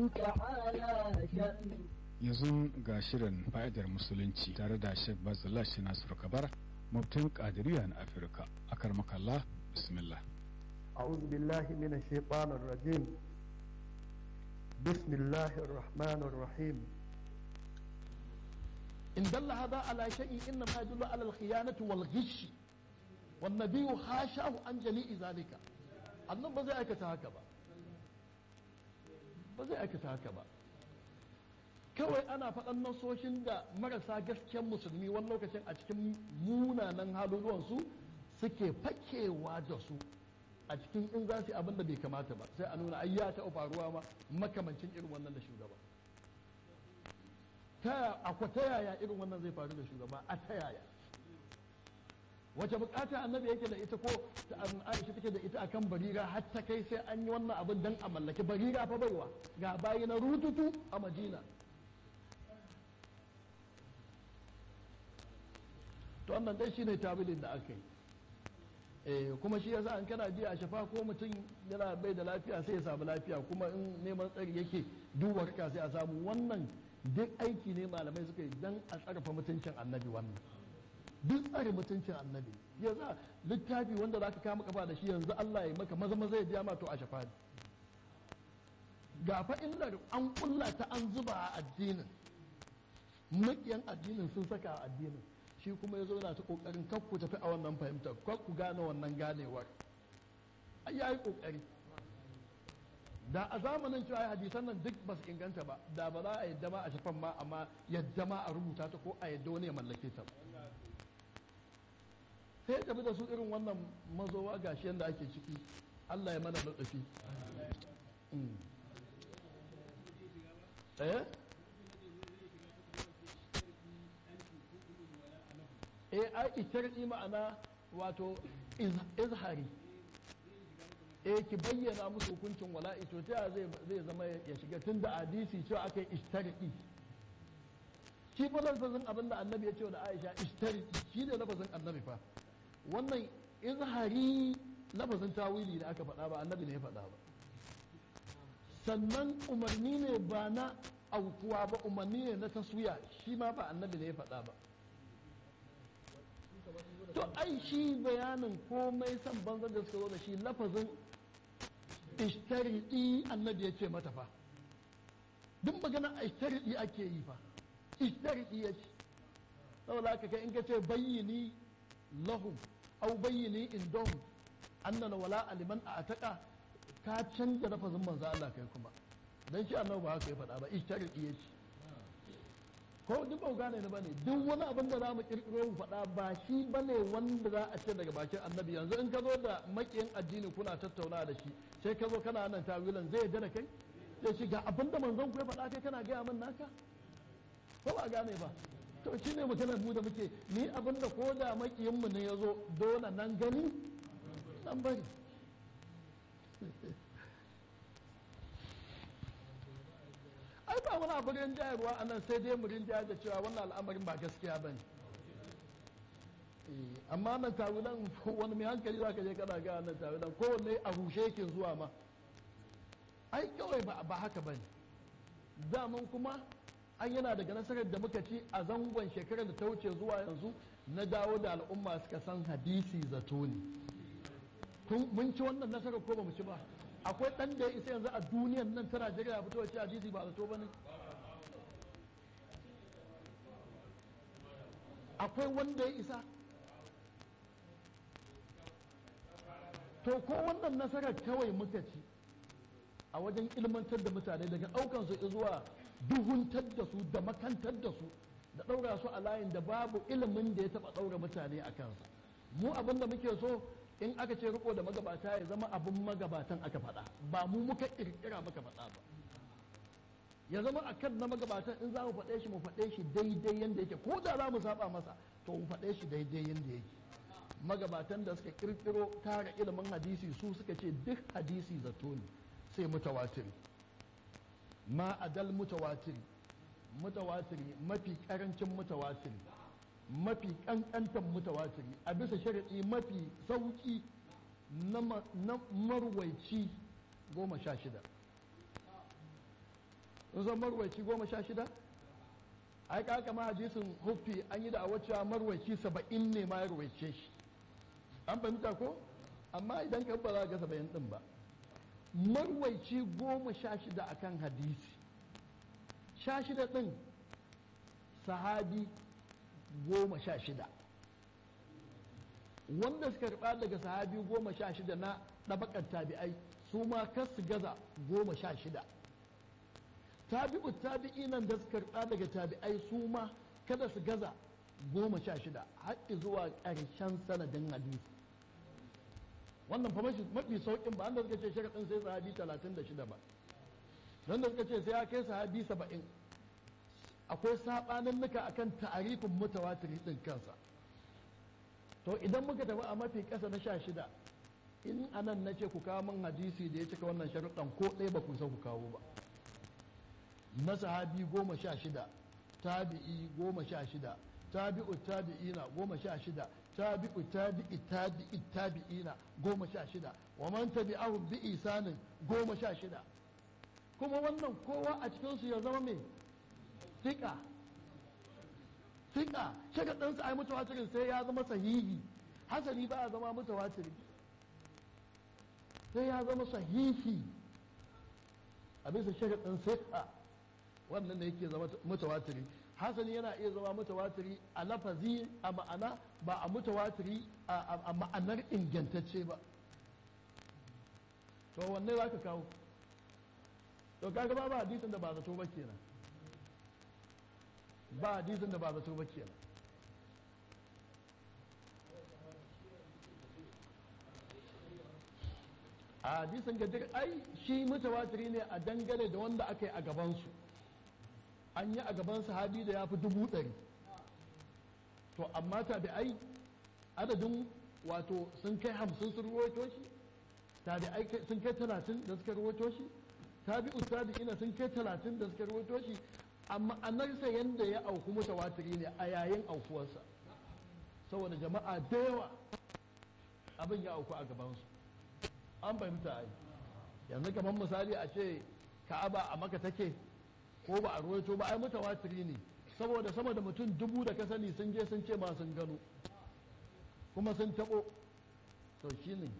تعالى شأنه yanzu ga shirin fa'idar musulunci tare da Sheikh Bazallah shi Nasiru Kabara mubtin Qadiriyya na Afirka akar makalla bismillah أعوذ بالله من الشيطان الرجيم بسم الله الرحمن الرحيم إن دل هذا على شيء إنما يدل على الخيانة والغش والنبي حاشاه عن جميع ذلك annan ba zai aikata haka ba ba zai aikata haka ba kawai ana faɗan nasoshin da marasa gasken musulmi wani lokacin a cikin munanan haluluwansu suke fakewa da su a cikin in za su yi abin da bai kamata ba sai a nuna ai ya taɓa faruwa ma makamancin irin wannan da shugaba ta akwa ta yaya irin wannan zai faru da shugaba a ta yaya wace bukata annabi yake da ita ko ta aisha take da ita akan barira har ta kai sai an yi wannan abin dan a mallaki barira fa baiwa ga bayi na rututu a madina to wannan dai shine tabilin da aka yi eh kuma shi yasa an kana ji a shafa ko mutum yana bai da lafiya sai ya samu lafiya kuma in neman tsari yake duba ka sai a samu wannan duk aiki ne malamai suka yi dan a tsarfa mutuncin annabi wannan duk tsare mutuncin annabi yanzu littafi wanda za ka kama kafa da shi yanzu Allah ya maka maza maza ya biya ma to a shafa ne ga fa illar an kulla ta an zuba a addinin makiyan addinin sun saka a addinin shi kuma ya zo na ta kokarin kar ku tafi a wannan fahimtar kar ku gane wannan ganewar ai yayi kokari da a zamanin cewa hadisan nan duk ba su inganta ba da ba za a yadda ma a shafan ma amma yadda ma a rubuta ta ko a yadda wani ya mallake ta ba sai tafi da su irin wannan mazowa gashi yadda ake ciki Allah ya mana lutsufi eh eh ai itardi ma'ana wato izhari eh ki bayyana musu hukuncin wala'i to ta zai zai zama ya shiga tun da hadisi cewa aka yi ishtarki shi fa lafazin abin da annabi ya ce da Aisha ishtarki shi ne lafazin annabi fa wannan izhari lafazin tawili da aka faɗa ba annabi ne ya faɗa ba sannan umarni ne ba na aukuwa ba umarni ne na taswiya shi ma ba annabi ne ya faɗa ba to ai shi bayanin komai san banzan da suka zo da shi lafazin ishtaridi annabi ya ce mata fa duk magana ishtaridi ake yi fa ishtaridi ya ce saboda haka kai in ka ce bayyini lahum au bayyini indahum annana wala aliman a ataka ka canja lafazin manzo Allah kai kuma dan shi annabi ba haka ya faɗa ba ishtaridi ya ce ko duk ba gane ni bane duk wani abin da zamu kirkiro mu faɗa ba shi bane wanda za a ce daga bakin annabi yanzu in ka zo da makiyin addini kuna tattauna da shi sai ka zo kana nan tawilan zai yarda da kai sai shi ga abin da manzon ku ya faɗa kai kana gaya min naka ko ba gane ba to shi ne maganar mu da muke ni abin da ko da makiyin mu ne ya zo dole nan gani nan bari ai ba wani abu rinjayarwa a nan sai dai mu rinjayar da cewa wannan al'amarin ba gaskiya ba ne amma nan tawulan wani mai hankali za ka je kana ga nan tawulan kowanne a rushe yake zuwa ma ai kawai ba haka ba ne daman kuma an yana daga nasarar da muka ci a zangon shekarar da ta wuce zuwa yanzu na dawo da al'umma suka san hadisi zato ne mun ci wannan nasarar ko ba mu ci ba akwai ɗan da ya isa yanzu a duniyan nan ta Najeriya fito ce hadisi ba zato ba ne akwai wanda ya isa to ko wannan nasarar kawai muka ci a wajen ilmantar da mutane daga ɗaukan su zuwa duhuntar da su da makantar da su da ɗaura su a layin da babu ilimin da ya taɓa ɗaura mutane a kansa mu abin da muke so in aka ce riko da magabata ya zama abin magabatan aka faɗa ba mu muka ƙirƙira muka faɗa ba ya zama a kan na magabatan in za mu faɗe shi mu faɗe shi daidai yadda yake ko da za mu saba masa to mu faɗe shi daidai yadda yake magabatan da suka ƙirƙiro tara ilimin hadisi su suka ce duk hadisi zato ne sai mutawatiri ma adal mutawatiri mutawatiri mafi ƙarancin mutawatiri mafi ƙanƙantan mutawatiri a bisa sharaɗi mafi sauƙi na marwaici goma sha shida in san marwaci goma sha shida ai ka kama hadisin huffi an yi da a wacce marwaci saba'in ne ma ya rawaice shi an fahimta ko amma idan ka ba za ga saba'in din ba marwaici goma sha shida akan hadisi sha shida din sahabi goma sha shida wanda suka karɓa daga sahabi goma sha shida na ɗabakar tabi'ai su ma kar su gaza goma sha shida tabi'u tabi'inan da suka karɓa daga tabi'ai su ma kada su gaza goma sha shida har zuwa ƙarshen sanadin hadisi wannan fa mafi sauƙin ba wanda suka ce sharaɗin sai sahabi talatin da shida ba wanda suka ce sai ya kai sahabi saba'in akwai saɓanin nuka akan ta'arifin mutawatiri ɗin kansa to idan muka tafi a mafi ƙasa na sha shida in anan na ce ku kawo min hadisi da ya cika wannan sharuɗan ko ɗaya ba ku san ku kawo ba na sahabi goma sha shida tabi'i goma sha shida tabi'u tabi'ina goma sha shida tabi'u tabi'i tabi'i tabi'ina goma sha shida wa man tabi'ahum bi isanin goma sha shida kuma wannan kowa a cikinsu ya zama mai fiƙa fiƙa shaka ɗansa ai mutawatirin sai ya zama sahihi hasali ba a zama mutawatiri sai ya zama sahihi a bisa shaka ɗan fiƙa wannan da yake zama mutawatiri hasali yana iya zama mutawatiri a lafazi a ma'ana ba a mutawatiri a ma'anar ingantacce ba to wanne za ka kawo to kaga ba ba hadisin da ba zato ba kenan ba hadisin da ba zato ba kenan a hadisin gadir ai shi mutawatiri ne a dangane da wanda aka yi a gabansu an yi a gaban sahabi da ya fi dubu ɗari to amma tabi'ai adadin wato sun kai hamsin sun ruwaito shi tabi'ai sun kai talatin da suka ruwaito shi tabi'u tabi'ina sun kai talatin da suka ruwaito shi amma anarsa yanda ya auku mutawatiri ne a yayin aukuwarsa saboda jama'a da yawa abin ya auku a gabansu an fahimta ai yanzu kamar misali a ce ka'aba a maka take ko ba a ruwaito ba ai mutawatiri ne saboda sama da mutum dubu da ka sani sun je sun ce ma sun gano kuma sun taɓo to shi ne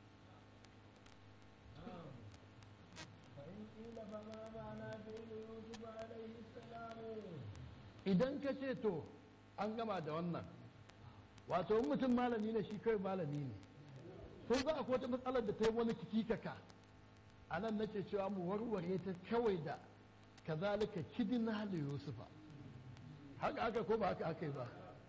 idan ka ce to an gama da wannan wato in mutum malami ne shi kai malami ne ko za a wata matsalar da ta yi wani kikikaka a nan nake cewa mu warware ta kawai da kazalika kidina da yusufa haka aka ko ba haka aka yi ba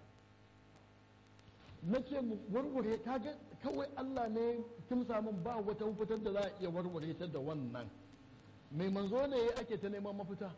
na ce mu warware ta ga kawai allah ne kin samun ba wata mafitar da za a iya warware ta da wannan mai manzo ne ake ta neman mafita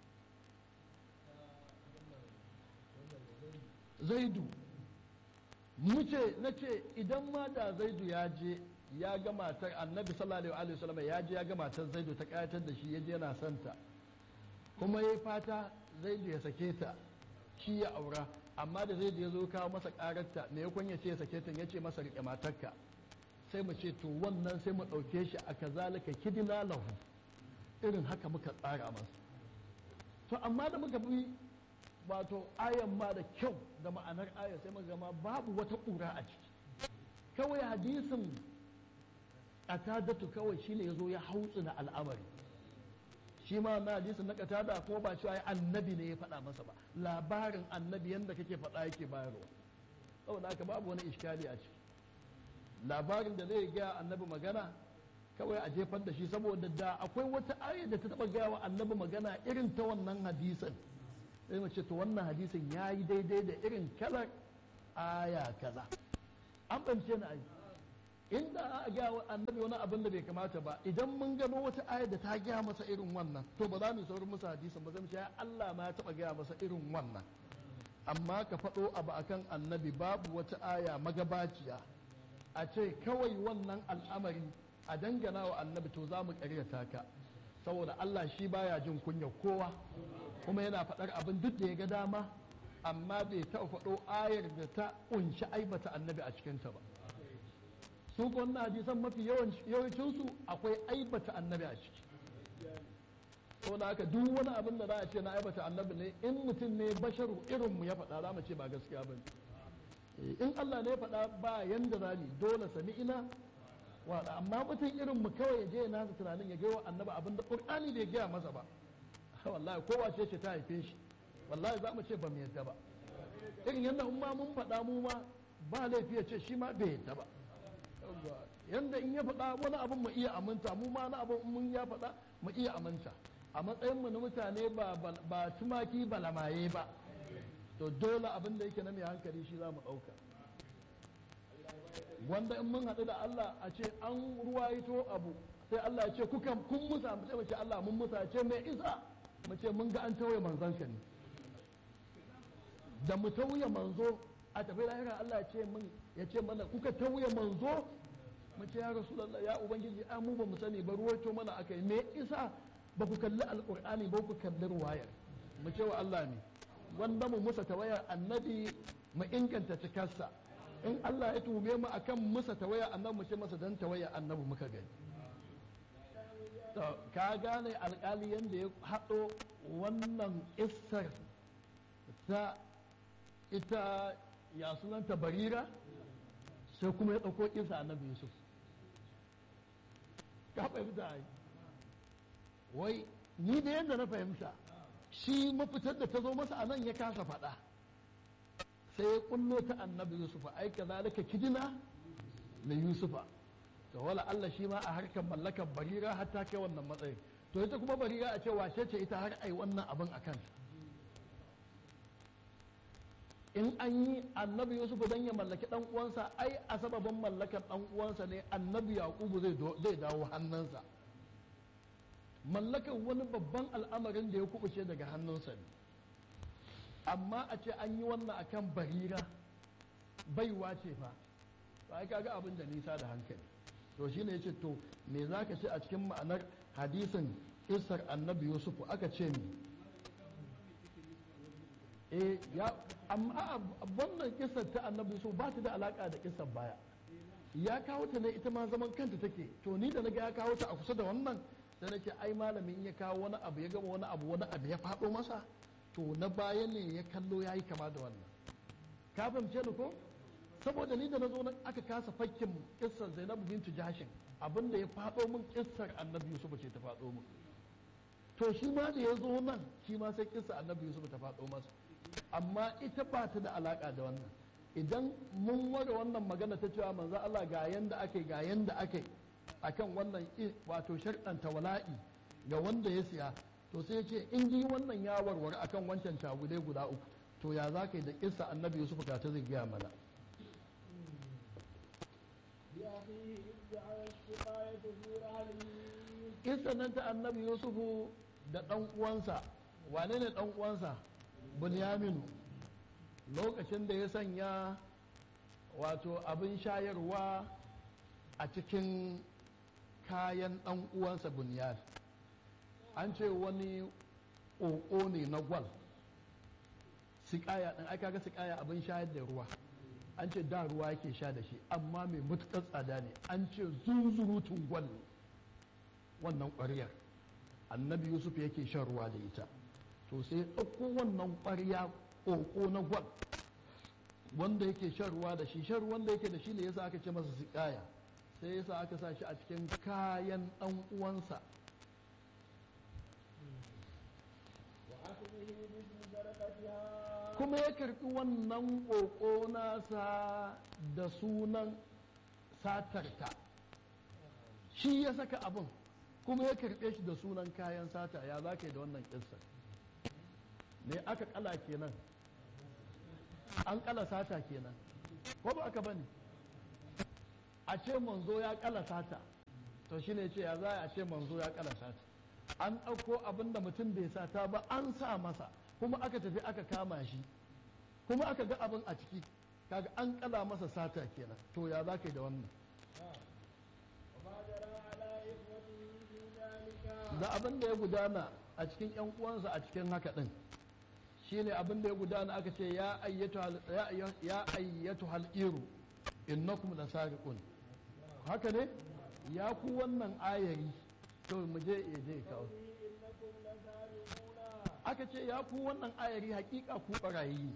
zaidu muce na ce idan ma da zaidu ya je ya ga matar annabi sallallahu alaihi wasallam ya je ya ga matar zaidu ta kayatar da shi ya je yana santa kuma ya fata zaidu ya sake ta shi ya aura amma da zaidu ya zo kawo masa kararta me yakon ya ce ya sake ta ya ce masa rike matarka sai mu ce to wannan sai mu ɗauke shi a kazalika kidina lahu irin haka muka tsara masa to amma da muka bi wato ayan ma da kyau da ma'anar aya sai muka gama babu wata ƙura a ciki kawai hadisin ƙatadatu kawai shine ya zo ya hautsu na al'amari shi ma na hadisin na ƙatada ko ba cewa annabi ne ya faɗa masa ba labarin annabi yadda kake faɗa yake bayarwa saboda haka babu wani iskali a ciki labarin da zai gaya annabi magana kawai a jefar da shi saboda da akwai wata aya da ta taɓa gaya wa annabi magana irin ta wannan hadisin sai mu ce to wannan hadisin ya yi daidai da irin kalar aya kaza an bance na ayi inda a gaya wa annabi wani abin da bai kamata ba idan mun gano wata aya da ta gaya masa irin wannan to ba za mu saurin masa hadisin ba zai mu ce Allah ma ya taɓa gaya masa irin wannan amma ka faɗo abu akan annabi babu wata aya magabaciya a ce kawai wannan al'amari a dangana wa annabi to za mu ƙaryata ka saboda Allah shi baya jin kunya kowa kuma yana faɗar abin duk da ya ga dama amma bai taɓa faɗo ayar da ta ƙunshi aibata annabi a cikinta ba su wannan hadisan mafi yawancinsu akwai aibata annabi a ciki ko na haka duk wani abin da za a ce na aibata annabi ne in mutum ne basharu irin mu ya faɗa za mu ce ba gaskiya ba in Allah ne ya faɗa ba yanda za mu dole sami ina waɗa amma mutum irin mu kawai ya je ya nasa tunanin ya gaiwa annabi abin da ƙur'ani bai gaya masa ba wallahi kowa ce ce ta haife shi wallahi za mu ce ba mu yadda ba irin yadda in ma mun faɗa mu ma ba laifi ya ce shi ma bai yadda ba yanda in ya faɗa wani abin mu iya aminta mu ma na abin mun ya faɗa mu iya aminta a matsayin mu na mutane ba ba tumaki ba lamaye ba to dole abin da yake na mai hankali shi za mu ɗauka wanda in mun haɗu da Allah a ce an ruwaito abu sai Allah ya ce kukan kun musa mu ce mu ce Allah mun musa ce mai isa mu ce mun ga an tauye manzon ka ne da mu tauye manzo a tafi lahira Allah ya ce mun ya ce mana kuka tauye manzo mu ce ya rasulullah ya ubangiji a mu ba mu sani ba ruwaito mana akai me isa ba ku kalli alqur'ani ba ku kalli ruwayar mu ce wa Allah ne wanda mu musa tawayar annabi mu inganta cikarsa in Allah ya tume mu akan musa tawaya annabi mu ce masa dan tawaya annabi muka gani to ka gane alkali yanda ya haɗo wannan isar ta ita ya sunanta barira sai kuma ya ɗauko isa annabi yusuf ka fahimta ai wai ni da yadda na fahimta shi mafitar da ta zo masa a nan ya kasa faɗa sai ya kullo ta annabi yusufa ai kazalika kidina na yusufa to wala Allah shi ma a harkar mallakar barira har ta kai wannan matsayin to ita kuma barira a ce wace ce ita har ai wannan abin a kanta in an yi annabi yusufu dan ya mallaki dan uwansa ai a sababin mallakar dan uwansa ne annabi yaqubu zai dawo hannunsa mallakar wani babban al'amarin da ya kubuce daga hannunsa ne amma a ce an yi wannan akan barira baiwa ce fa to ai kaga abin da nisa da hankali to shine yace to me zaka ce a cikin ma'anar hadisin isar annabi yusufu aka ce ni eh ya amma wannan kisar ta annabi yusuf ba ta da alaka da kisar baya ya kawo ta ne ita ma zaman kanta take to ni da naga ya kawo ta a kusa da wannan da nake ai malamin ya kawo wani abu ya gama wani abu wani abu ya faɗo masa to na baya ne ya kallo ya yi kama da wannan ka fahimce ni ko saboda ni da na zo nan aka kasa fakkin kissar zainabu bintu jashin abinda ya faɗo min kissar annabi yusuf ce ta faɗo min to shi ma da ya zo nan shi ma sai kissar annabi yusuf ta faɗo masa amma ita ba ta da alaka da wannan idan mun ware wannan magana ta cewa manzo Allah ga yanda ake ga yanda ake akan wannan wato sharɗanta wala'i ga wanda ya siya to sai ya ce in ji wannan ya warware akan wancan tagudai guda uku to ya za ka yi da kissa annabi yusuf ga ta zai gaya mana kissa nan ta annabi yusufu da ɗan uwansa wane ne ɗan uwansa bunyaminu lokacin da ya sanya wato abin shayarwa a cikin kayan ɗan uwansa bunyar an ce wani ƙoƙo ne na gwal sikaya ɗin aka ga sikaya abin shayar da ruwa an ce da ruwa yake sha da shi amma mai matuƙar tsada ne an ce zunzurutun gwal ne wannan ƙwaryar annabi yusuf yake shan ruwa da ita to sai ɗauko wannan ƙwarya ƙoƙo na gwal wanda yake shan ruwa da shi shan ruwan da yake da shi ne yasa aka ce masa sikaya sai yasa aka sa shi a cikin kayan ɗan uwansa kuma ya karɓi wannan ƙoƙo nasa da sunan satarta shi ya saka abin kuma ya karɓe shi da sunan kayan sata ya za ka yi da wannan ƙinsa me aka kala kenan an kala sata kenan ko ba aka bane a ce manzo ya kala sata to shine ce ya za a ce manzo ya kala sata an ɗauko abin da mutum bai sata ba an sa masa kuma aka tafi aka kama shi kuma aka ga abin a ciki kaga an kala masa sata kenan to ya za ka yi da wannan da abin da ya gudana a cikin 'yan uwansa a cikin haka ɗin shine abin da ya gudana aka ce ya ayyatu hal'iru innakum la sariqun haka ne ya ku wannan ayari to mu je je kawo aka ce ya ku wannan ayari hakika ku barayi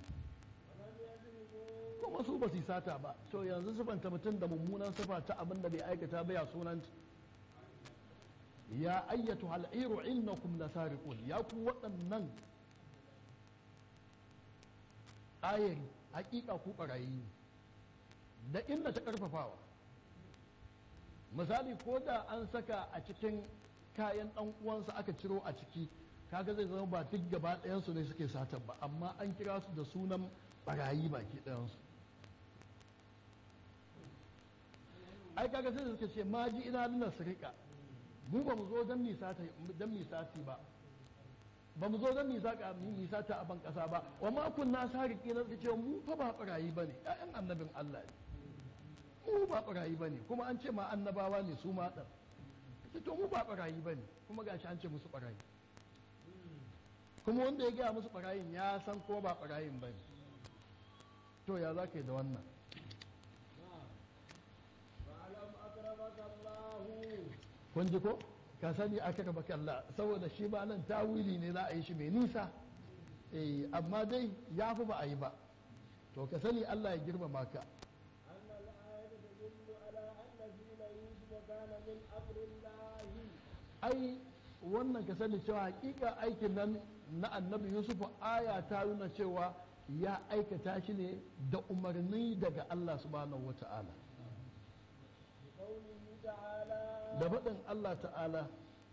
kuma su ba su sata ba to yanzu sifanta mutum da mummunan sifa ta abin da bai aikata ba ya sunanta ya ayyatu hal'iru innakum lasariqun ya ku waɗannan ayari hakika ku barayi da inda ta karfafawa misali ko da an saka a cikin kayan ɗan uwansa aka ciro a ciki kaga zai zama ba duk gaba ɗayansu ne suke satan ba amma an kira su da sunan barayi baki ɗayansu ai kaga sai suka ce ma ji ina nuna sirika mu ba mu zo don misati ba ba mu zo don misata a ban ƙasa ba wa ma kunna sariki na suka ce mu fa ba barayi ba ne ƴaƴan annabin Allah ne mu ba barayi ba ne kuma an ce ma annabawa ne su ma ɗan to mu ba barayi ba ne kuma gashi an ce musu barayi kuma wanda ya gaya musu barayin ya san ko ba barayin ba ne to ya za ka yi da wannan kun ji ko ka sani aka raba kalla saboda shi ba nan tawili ne za a yi shi mai nisa eh amma dai ya fi ba a yi ba to ka sani Allah ya girmama ka ai wannan ka sani cewa hakika aikin nan na annabi yusuf aya ta nuna cewa ya aikata shi ne da umarni daga Allah subhanahu wata'ala da faɗin Allah ta'ala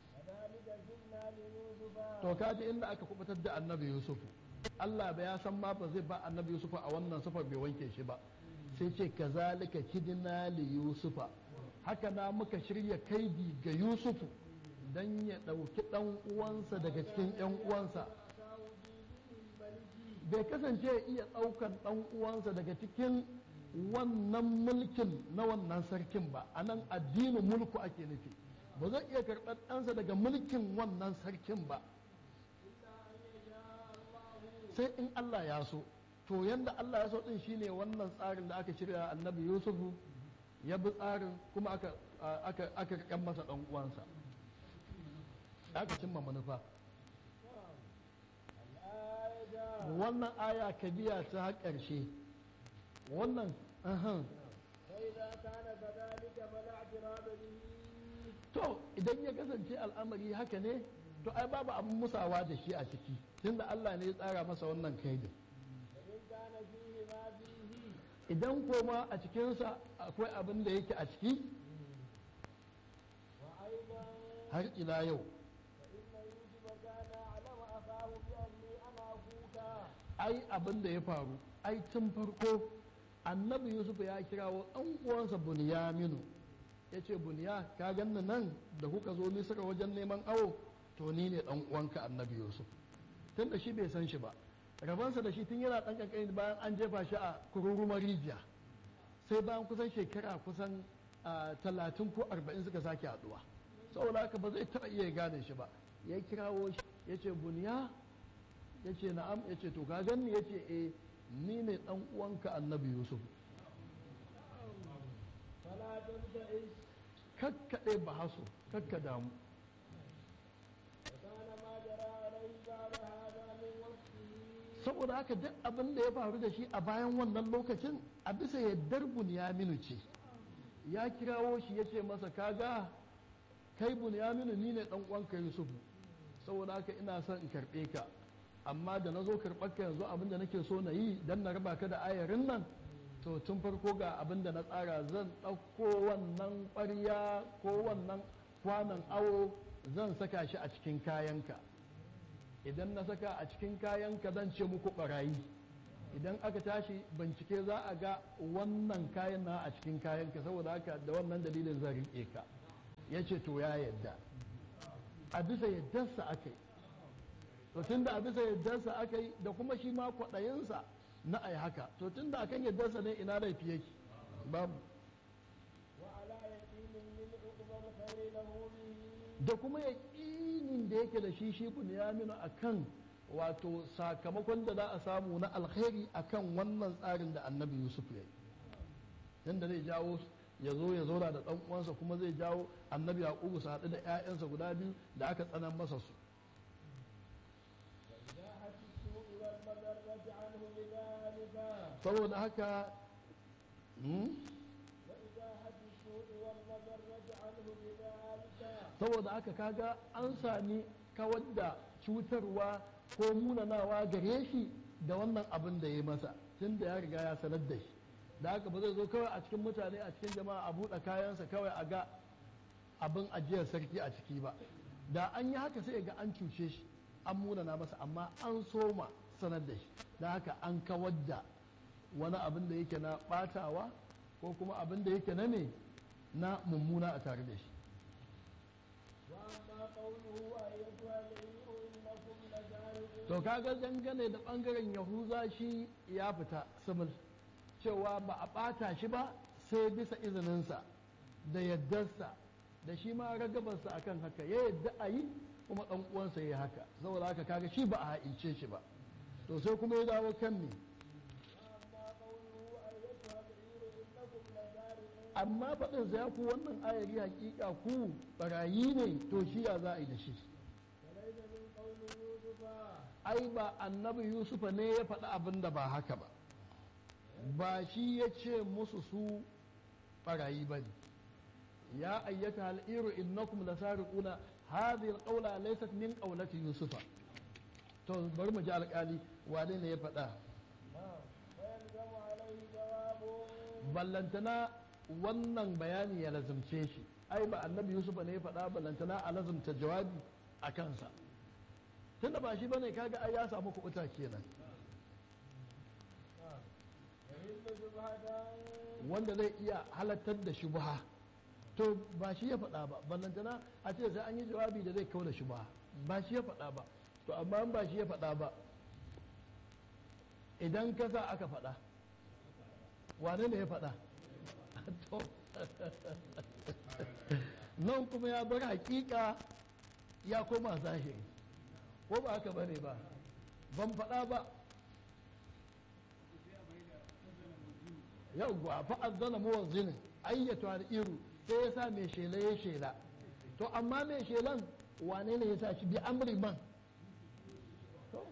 to kaji inda aka kubutar da annabi yusuf Allah ba ya san ma ba zai ba annabi yusuf a wannan sufar bai wanke shi ba sai ce kazalika kidna li yusufa haka na muka shirya kaidi ga yusufu don ya ɗauki ɗan uwansa daga cikin ‘yan uwansa bai kasance ya iya ɗaukan ɗan uwansa daga cikin wannan mulkin na wannan sarkin ba a nan addinin mulku ake nufi ba zai iya karɓar ɗansa daga mulkin wannan sarkin ba sai in Allah ya so to yanda Allah ya so ɗin shine wannan tsarin da aka shirya annabi yusufu ya bi tsarin kuma aka aka masa ɗan uwansa aka cimma manufa wannan aya ka biya ta ƙarshe wannan to idan ya kasance al'amari haka ne to ai babu abin musawa da shi a ciki tunda Allah ne ya tsara masa wannan kaidin idan koma a cikinsa akwai abin da yake a ciki har ila yau ai abin da ya faru ai tun farko annabi yusuf ya kirawo ɗan uwansa bunyaminu ya ce bunya ka ganni nan da kuka zo misira wajen neman awo to ni ne ɗan uwanka annabi yusuf tun da shi bai san shi ba rabansa da shi tun yana ɗan ƙanƙani bayan an jefa shi a kururumar rijiya sai bayan kusan shekara kusan talatin ko arba'in suka sake haɗuwa saboda haka ba zai taɓa iya gane shi ba ya kirawo shi ya ce bunya ya ce na'am ya ce to ka ganni ya ce e ni ne dan uwanka annabi yusuf kakkaɗe ba haso kakka damu saboda haka duk abin da ya faru da shi a bayan wannan lokacin a bisa yaddar bunyaminu ce ya kirawo shi ya ce masa kaga kai bunyaminu ni ne dan uwanka yusuf saboda haka ina son in karɓe ka amma da na zo karɓar ka yanzu abin da nake so na yi don na raba ka da ayarin nan to tun farko ga abin da na tsara zan ɗauko wannan ƙwarya ko wannan kwanan awo zan saka shi a cikin kayanka idan na saka a cikin kayanka zan ce muku ɓarayi idan aka tashi bincike za a ga wannan kayan na a cikin kayanka saboda haka da wannan dalilin zan riƙe ka ya ce to ya yadda a bisa yaddarsa aka yi to tun da a bisa yaddarsa aka yi da kuma shi ma kwaɗayinsa na ai haka to tun da akan yaddarsa ne ina laifi yake babu da kuma yaƙinin da yake da shi shi bunyaminu a kan wato sakamakon da za a samu na alkhairi a kan wannan tsarin da annabi yusuf ya yi yadda zai jawo ya zo ya zauna da ɗan uwansa kuma zai jawo annabi yaƙubu su haɗu da 'ya'yansa guda biyu da aka tsanan masa su المضرة عنه بذلك saboda haka hmm? وإزاحة السوء والمضرة عنه بذلك saboda haka kaga an sami kawar da cutarwa ko munanawa gare shi da wannan abin da ya yi masa tun da ya riga ya sanar da shi da haka ba zai zo kawai a cikin mutane a cikin jama'a a buɗe kayansa kawai a ga abin ajiyar sarki a ciki ba da an yi haka sai ga an cuce shi an munana masa amma an soma sanar da shi da haka an kawar da wani abin da yake na ɓatawa ko kuma abin da yake na ne na mummuna a tare da shi وأما قوله أيتها العير إنكم لسارقون to kaga dangane da bangaren yahuza shi ya fita simil cewa ba a ɓata shi ba sai bisa izininsa da yaddarsa da shi ma ragabarsa akan haka ya yadda a yi kuma ɗan uwansa ya yi haka saboda haka kaga shi ba a ha'ince shi ba to sai kuma ya dawo kan me وأما قوله أيتها العير إنكم لسارقون amma faɗin sa ya ku wannan ayari hakika ku barayi ne to shi ya za a yi da shi وليس من قول يوسف ai ba annabi yusufa ne ya faɗi abin da ba haka ba ba shi ya ce musu su ɓarayi ba ne ya ayyata al'iru innakum la sariquna hadhihi alqawla laysat min qawlati yusufa to bari mu ji alƙali wane ne ya faɗa نعم ويلزم عليه جواب ballantana wannan bayani ya lazumce shi ai ba annabi yusufa ne ya faɗa ballantana a lazumta jawabi a kansa tunda ba shi bane kaga ai ya samu kuɓuta kenan يهل شبهة wanda zai iya halattar da shubha to ba shi ya faɗa ba ballantana a ce sai an yi jawabi da zai kawo da shubha ba shi ya faɗa ba to amma in ba shi ya faɗa ba idan ka sa aka faɗa wane ne ya faɗa To, nan kuma ya bar hakika ya koma zahiri ko ba haka bane ba ban faɗa ba yauwa fa'azzana muwazzinin ayyatu al'iru sai ya sa mai shela ya shela to amma mai shelan wane ne ya sa shi bi amri man To,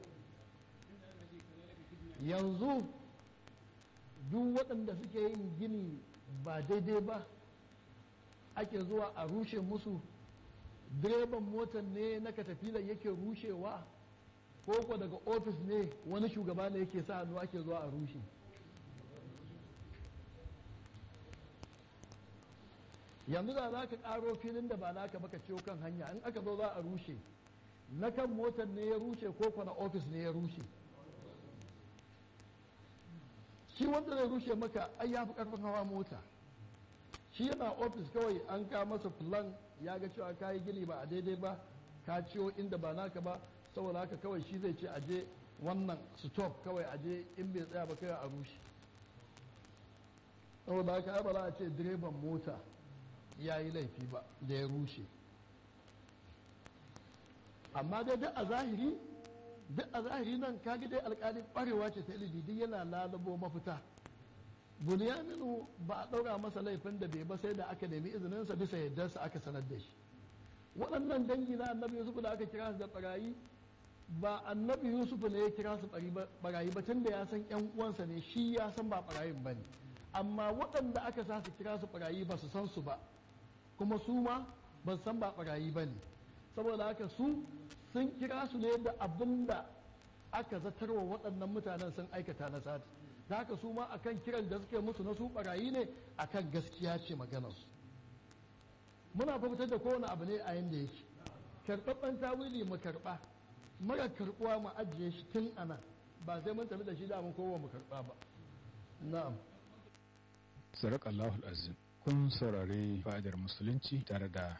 yanzu duk waɗanda suke yin gini ba daidai ba ake zuwa a rushe musu direban motar ne na katafilar yake rushewa ko ko daga ofis ne wani shugaba ne yake sa hannu ake zuwa a rushe yanzu da za ka karo filin da ba naka baka ciwo kan hanya in aka zo za a rushe na kan motar ne ya rushe ko ko na ofis ne ya rushe shi wanda zai rushe maka ai ya fi karfin hawa mota shi yana ofis kawai an ka masa plan ya ga cewa ka yi gini ba a daidai ba ka ciwo inda ba naka ba saboda haka kawai shi zai ce aje wannan stop kawai aje in bai tsaya ba kai a rushe saboda haka ai ba za a ce direban mota ya yi laifi ba da ya rushe amma dai duk a zahiri duk a zahiri nan kaga dai alkali kwarewa ce ta ilimi duk yana lalabo mafita bunyaninu ba a ɗaura masa laifin da bai ba sai da aka nemi izininsa bisa yardarsa aka sanar da shi waɗannan dangi na annabi yusuf da aka kira su da barayi ba annabi yusuf ne ya kira su barayi ba tunda ya san yan uwansa ne shi ya san ba barayin ba ne amma waɗanda aka sa su kira su barayi ba su san su ba kuma su ma ba su san ba barayi ba ne saboda haka su sun kira su ne da abin da aka zatarwa waɗannan mutanen sun aikata na sati da haka su ma akan kiran da suke musu na su barayi ne akan gaskiya ce maganarsu muna fitar da kowane abu ne a yanda yake karɓaɓɓen tawili mu karɓa mara karɓuwa mu ajiye shi tun ana ba sai mun tafi da shi da mun kowa mu karɓa ba na'am Sarak Allahul Azim kun saurari fa'idar musulunci tare da